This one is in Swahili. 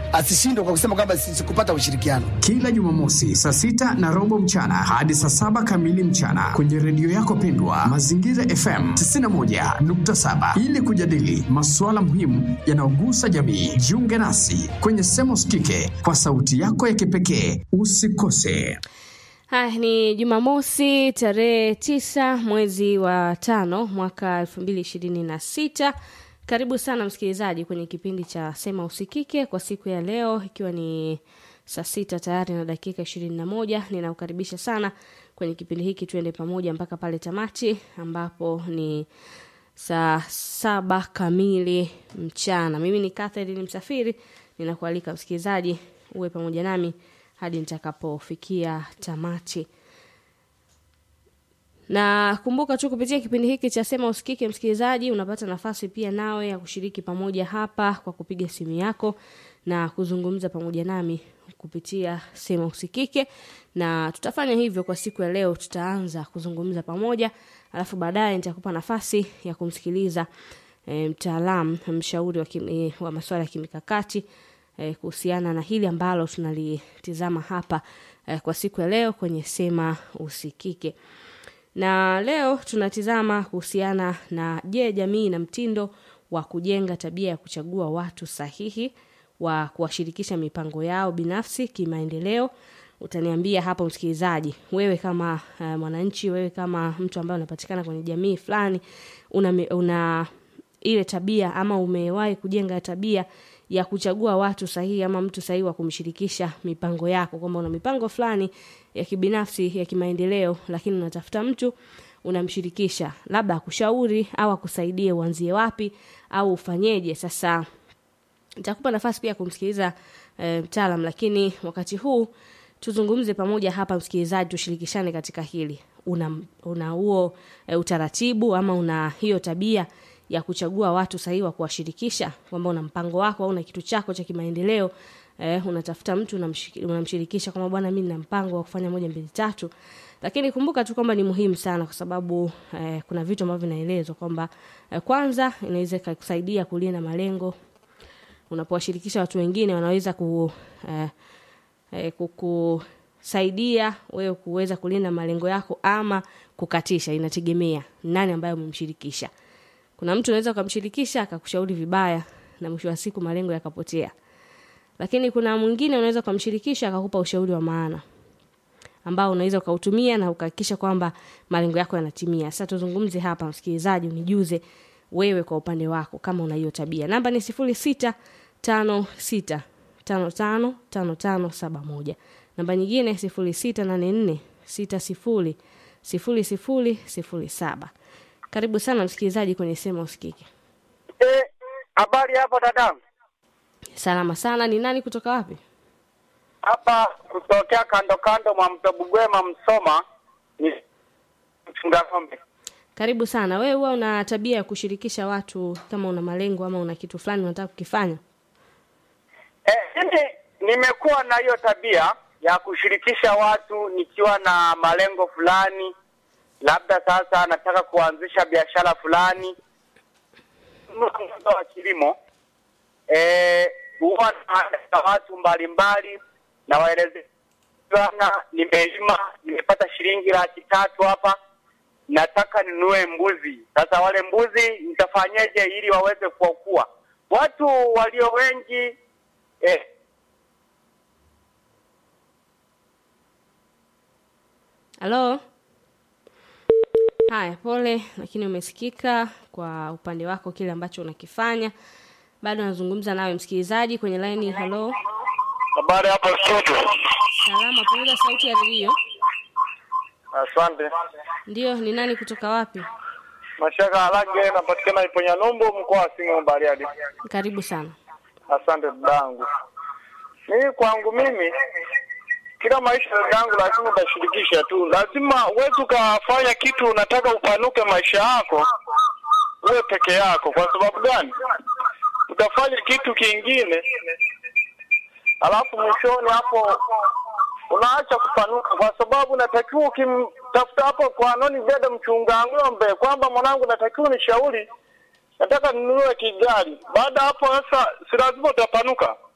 asishindwe kwa kusema kwamba si- sikupata ushirikiano. Kila Jumamosi saa sita na robo mchana hadi saa saba kamili mchana kwenye redio yako pendwa Mazingira FM 91.7 ili kujadili masuala muhimu yanayogusa jamii. Jiunge nasi kwenye Sema Usikike kwa sauti yako ya kipekee. Usikose. Haya, ni Jumamosi tarehe tisa mwezi wa tano mwaka elfu mbili ishirini na sita. Karibu sana msikilizaji kwenye kipindi cha Sema Usikike kwa siku ya leo, ikiwa ni saa sita tayari na dakika ishirini na moja. Ninakukaribisha sana kwenye kipindi hiki, tuende pamoja mpaka pale tamati ambapo ni saa saba kamili mchana. Mimi ni Catherine Msafiri, ninakualika msikilizaji uwe pamoja nami hadi nitakapofikia tamati. Na kumbuka tu kupitia kipindi hiki cha Sema Usikike, msikilizaji, unapata nafasi pia nawe ya kushiriki pamoja hapa kwa kupiga simu yako na kuzungumza pamoja nami kupitia Sema Usikike, na tutafanya hivyo kwa siku ya leo. Tutaanza kuzungumza pamoja, alafu baadaye nitakupa nafasi ya kumsikiliza e, mtaalamu mshauri wa, kim, e, wa masuala ya kimikakati e, kuhusiana na hili ambalo tunalitizama hapa e, kwa siku ya leo kwenye Sema Usikike na leo tunatizama kuhusiana na je, jamii na mtindo wa kujenga tabia ya kuchagua watu sahihi wa kuwashirikisha mipango yao binafsi kimaendeleo. Utaniambia hapo msikilizaji, wewe kama uh, mwananchi, wewe kama mtu ambaye unapatikana kwenye jamii fulani, una, mi- una ile tabia ama umewahi kujenga tabia ya kuchagua watu sahihi ama mtu sahihi wa kumshirikisha mipango yako, kwamba una mipango fulani ya kibinafsi ya kimaendeleo, lakini unatafuta mtu unamshirikisha, labda akushauri au akusaidie uanzie wapi au ufanyeje. Sasa nitakupa nafasi pia ya kumsikiliza e, mtaalam, lakini wakati huu tuzungumze pamoja hapa, msikilizaji, tushirikishane katika hili. Una una huo e, utaratibu ama una hiyo tabia ya kuchagua watu sahihi wa kuwashirikisha, kwamba una mpango wako au una kitu chako cha kimaendeleo eh, unatafuta mtu unamshiki- unamshirikisha kwamba bwana, mimi nina mpango wa kufanya moja mbili tatu. Lakini kumbuka tu kwamba ni muhimu sana, kwa sababu eh, kuna vitu ambavyo vinaelezwa kwamba eh, kwanza inaweza ikakusaidia kulinda malengo unapowashirikisha watu wengine wanaweza ku, eh, eh, kukusaidia wewe kuweza kulinda malengo yako ama kukatisha. Inategemea nani ambaye umemshirikisha. Kuna mtu unaweza ukamshirikisha akakushauri vibaya na mwisho wa siku malengo yakapotea, lakini kuna mwingine unaweza ukamshirikisha akakupa ushauri wa maana ambao unaweza ukautumia na ukahakikisha kwamba malengo yako yanatimia. Sasa tuzungumze hapa, msikilizaji, unijuze wewe kwa upande wako kama una hiyo tabia. Namba ni sifuri sita tano sita tano tano tano tano saba moja. Namba nyingine sifuri sita nane nne sita sifuri sifuri sifuri sifuri saba. Karibu sana msikilizaji kwenye Sema Usikike. Eh, habari hapo dadangu. Salama sana. Ni nani kutoka wapi? Hapa kutokea kando kando mwa mto Bugwema Msoma ni mchunga ng'ombe. Karibu sana. Wewe huwa una tabia ya kushirikisha watu kama una malengo ama una kitu fulani unataka kukifanya? Eh, mimi nimekuwa na hiyo tabia ya kushirikisha watu nikiwa na malengo fulani, labda sasa nataka kuanzisha biashara fulani wa kilimo. Eh, huwa na watu mbalimbali na waelezea bwana, nimelima nimepata shilingi laki tatu hapa, nataka ninunue mbuzi. Sasa wale mbuzi nitafanyeje ili waweze kuokuwa? Watu walio wengi eh, Halo. Haya, pole, lakini umesikika kwa upande wako kile ambacho unakifanya. Bado nazungumza nawe msikilizaji kwenye line. Halo, habari hapo studio. salama. Punguza sauti ya redio. Asante. Ndio, ni nani kutoka wapi? Mashaka Alage napatikana Iponya Numbu mkoa wa Singida Bariadi. Karibu sana. Asante dadangu. Mimi kwangu mimi kila maisha dadangu lazima utashirikisha tu. Lazima uweze ukafanya kitu unataka upanuke maisha yako uwe peke yako. Kwa sababu gani? Utafanya kitu kingine alafu mwishoni hapo unaacha kupanuka, kwa sababu natakiwa ukimtafuta hapo kwa noni dada mchunga ng'ombe kwamba mwanangu, natakiwa nishauri, nataka ninunue kigari. Baada hapo sasa, si lazima utapanuka.